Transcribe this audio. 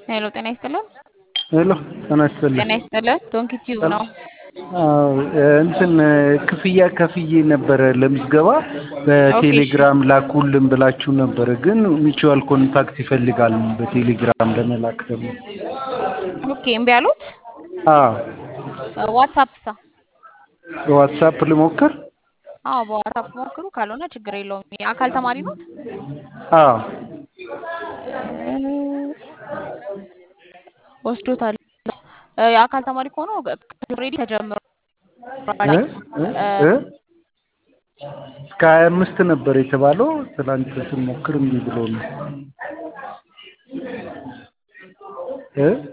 ሄሎ ጤና ይስጥልን። ሄሎ ጤና ይስጥልን። ጤና ይስጥልን። ዶንኪ ቲዩብ ነው። አዎ እንትን ክፍያ ከፍዬ ነበረ ለምዝገባ በቴሌግራም ላኩልን ብላችሁ ነበረ፣ ግን ሚቹዋል ኮንታክት ይፈልጋል በቴሌግራም ለመላክ ደግሞ። ኦኬ እምቢ አሉት። አዎ ዋትሳፕ ሳ በዋትሳፕ ልሞክር። አዎ በዋትሳፕ ሞክሩ፣ ካልሆነ ችግር የለውም። የአካል ተማሪ ኖት? አዎ ወስዶታል። የአካል ተማሪ ከሆነ ኦልሬዲ ተጀምሯል። እ እ እስከ ሀያ አምስት ነበር የተባለው። ትናንት ስንሞክር እምቢ ብሎ ነው እ